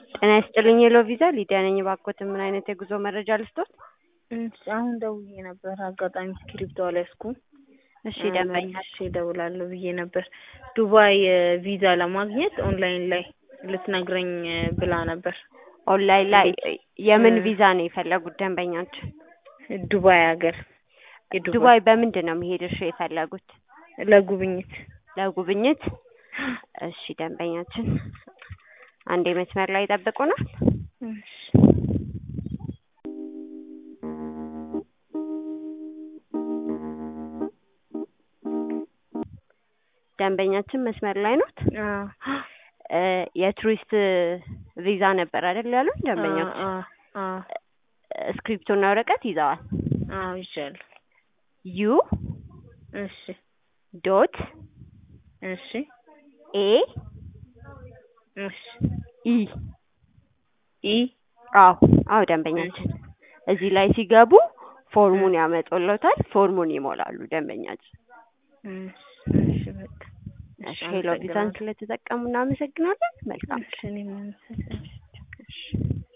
ጤና ይስጥልኝ ሄሎ ቪዛ ሊዲያ ነኝ። እባክዎትን ምን አይነት የጉዞ መረጃ ልስጥዎት? እሺ አሁን ደውዬ ነበር አጋጣሚ እስክሪብቶ አልያዝኩም። እሺ ደንበኛ መልሼ እደውላለሁ ብዬ ነበር። ዱባይ ቪዛ ለማግኘት ኦንላይን ላይ ልትነግረኝ ብላ ነበር። ኦንላይን ላይ እንዴት? የምን እ- ቪዛ ነው የፈለጉት ደንበኛችን? ዱባይ ሀገር የዱባይ ዱባይ በምንድን ነው መሄድ እርሶ የፈለጉት? ለጉብኝት ለጉብኝት? እሺ ደንበኛችን አንዴ መስመር ላይ ይጠብቁናል። እሺ። ደንበኛችን መስመር ላይ ኖት? አዎ እ የቱሪስት ቪዛ ነበር አይደል ያሉን ደንበኛችን? አዎ አዎ እስክሪፕቶና ወረቀት ይዘዋል። አዎ ይዣለሁ። ዩ እሺ ዶት እሺ ኤ እሺ ኢ ኢ አዎ አዎ ደንበኛችን እዚህ ላይ ሲገቡ ፎርሙን ያመጡልዎታል። ፎርሙን ይሞላሉ ደንበኛችን። እሺ እሺ በቃ እሺ ሄሎ ቪዛን ስለተጠቀሙ እናመሰግናለን። መልካም እሺ እኔም አመሰግናለሁ። እሺ